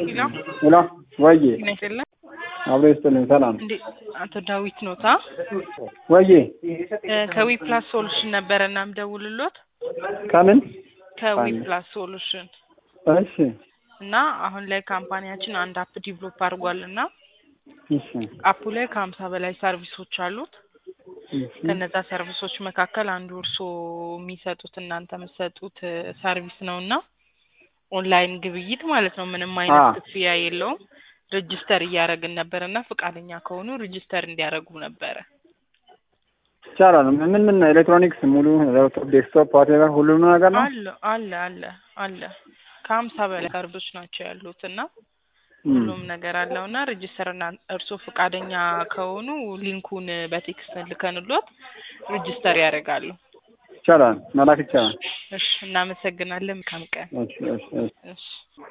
ሄሎ ሄሎ ወዬ ጤና ይስጥልን። አብሮ ይስጥልኝ። ሰላም እንዴ አቶ ዳዊት ኖታ ወዬ ከዊ ፕላስ ሶሉሽን ነበረ እና ምደውልሎት ከምን ከዊ ፕላስ ሶሉሽን እሺ እና አሁን ላይ ካምፓኒያችን አንድ አፕ ዲቨሎፕ አድርጓል እና እሺ አፑ ላይ ከሀምሳ በላይ ሰርቪሶች አሉት። እሺ ከነዛ ሰርቪሶች መካከል አንዱ እርስዎ የሚሰጡት እናንተ የምትሰጡት ሰርቪስ ነው እና ኦንላይን ግብይት ማለት ነው። ምንም አይነት አ ክፍያ የለውም። ሬጅስተር እያደረግን ነበር እና ፈቃደኛ ከሆኑ ሬጅስተር እንዲያደርጉ ነበረ። ይቻላል። ምን ምን ኤሌክትሮኒክስ ሙሉ ላፕቶፕ፣ ዴስክቶፕ፣ ዋቴቨር ሁሉም ነገር ነው። አለ አለ አለ አለ ከሀምሳ በላይ ሰርቪሶች ናቸው ያሉት እና እም፣ ሁሉም ነገር አለው እና ሬጅስተር እና እርስዎ ፈቃደኛ ከሆኑ ሊንኩን በቴክስት ልከንሎት ሬጅስተር ያደርጋሉ። ይቻላል፣ መላክ ይቻላል። እሺ እናመሰግናለን። መልካም ቀን። እሺ እሺ እሺ እሺ